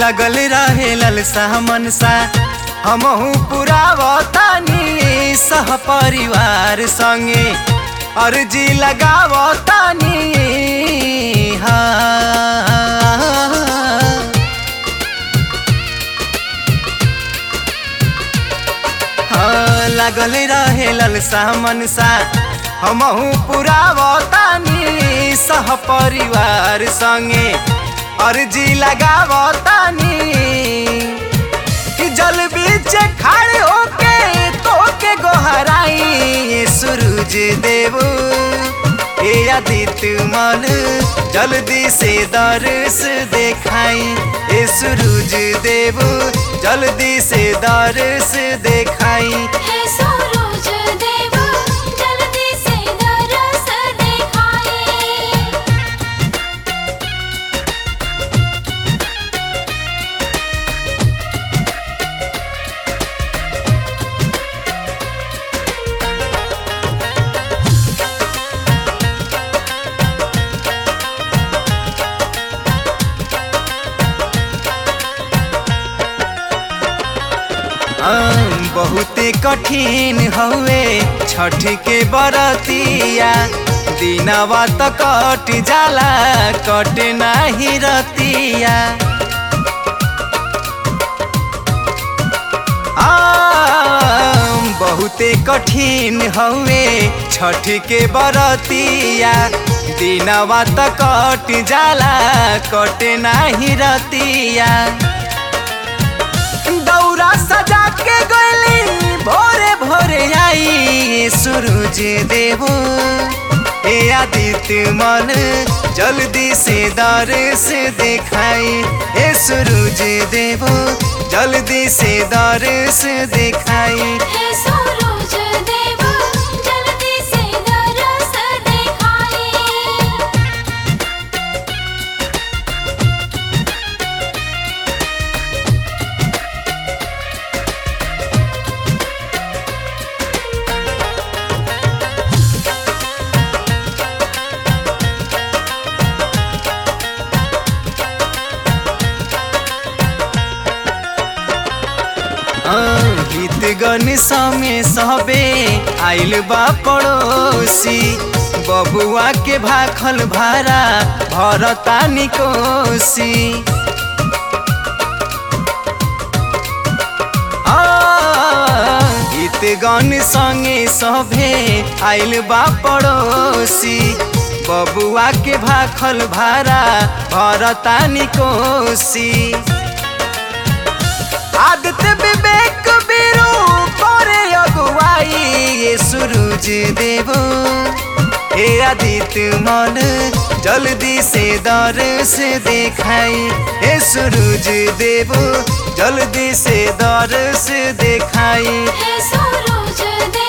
लगल रहे ललसा मनसा हमहू पुरावतानी सह परिवार संगे अर्जी लगावतानी हाँ हाँ, लागल रहे ललसा मनसा हमहू पुरावतानी सह परिवार संगे अर्जी लगावतानी कि जल बीच खड़े होके तो के गोहराई ये सूरज देव ए आदित्य मन जल्दी से दर्श देखाई ए सूरज देव जल्दी से दर्श देखाई हे सूरज देव जल्दी से दरस दिखाई आम, बहुते कठिन हवे छठ के बरतिया दिनवा त कट जाला कट नाही रतिया आम, बहुते कठिन हवे छठ के बरतिया दिनवा त कट जाला कट नाही रतिया दौरा सजा के गली भोरे भोरे आई सूरज देव ए आदित्य मन जल्दी से दर्श दिखाई ए सूरज देव जल्दी से दर्श दिखाई हे सूरज देव जल्दी से दरस दिखाई गीत गन समे सबे आइल बा पड़ोसी बबुआ के भाखल भारा भरता निकोसी गीत गन संगे सभे आइल बा पड़ोसी बबुआ के भाखल भारा भरता निकोसी आदित्य विवेक बीरू करे अगुवाई ये सूरज देव हे आदित्य मन जल्दी से दर्श देखाई हे सूरज देव जल्दी से दर्श देखाई हे सूरज देव